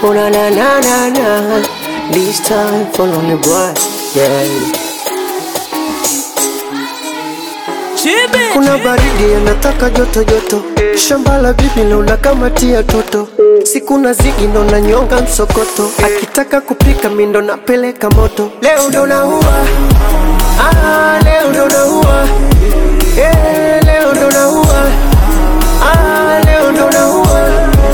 Oh na na na na na. This time for only boy. Yeah. Kuna baridi anataka joto joto, shamba la bibi naona kama tia toto, siku na zigi ndo nanyonga msokoto, akitaka kupika mi ndo napeleka moto. Leo ndo naua, ah, leo ndo naua, eh, leo ndo naua, ah, leo ndo naua.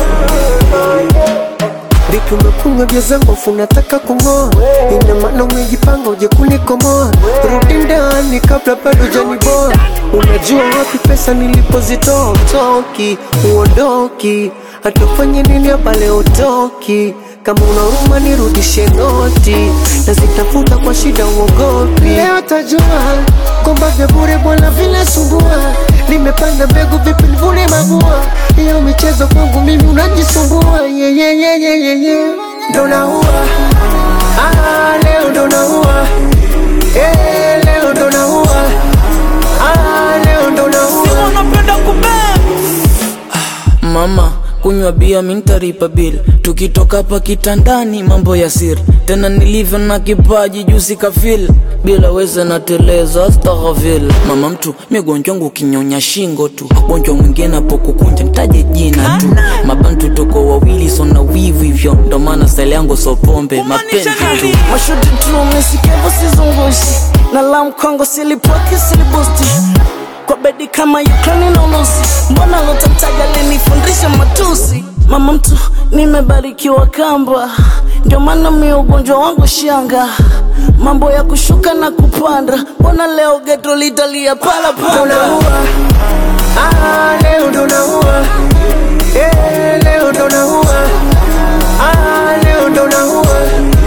Vipi umekunywa vya zangu afu unataka kung'oa? Ina maana umejipanga uje kunikomoa? Rudi ndani kabla bado janiboa. Unajua wapi pesa nilipozitoa? Utoki, uondoki, hata ufanye nini hapa leo utoki. Kama una huruma nirudishe noti, nazitafuta kwa shida uogopi. Leo tajua kwamba vya bure bwana vinasumbua. Nimepanda mbegu vipi nivune mabua? Hiyo michezo kwangu mimi unajisumbua. Yeah, yeah, yeah, yeah, yeah, yeah. Ndo naua ah, leo ndo naua eh, leo ndo naua ah, leo ndo naua unapenda kubeba Mama, kunywa bia mintaripa bil tukitoka hapa kitandani mambo ya siri tena nilivyo na kipaji juzi kafil bila weza nateleza astaghfir mama mtu migonjwa wangu kinyonya shingo tu gonjwa mwingine hapo kukunja nitaje jina tu mabantu toko wawili sona wivu hivyo ndo maana style yangu so pombe mapenzi tu mashuti tu umesikia sizungushi na la mkongo silipoki silibusti kwa bedi kama Ukraine na Urusi, mbona lotamtaja linifundisha matusi. Mama mtu nimebarikiwa kamba, ndio maana mi ugonjwa wangu shanga, mambo ya kushuka na kupanda, mbona leo geto litalia pala ndo pala naua ah, leo ndo naua eh, leo ndo naua ah, leo ndo naua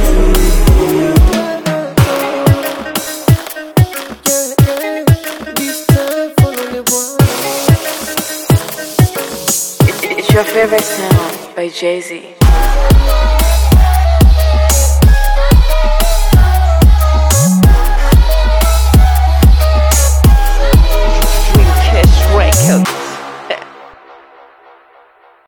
This time for only one. It's your favorite sound by Jay Z.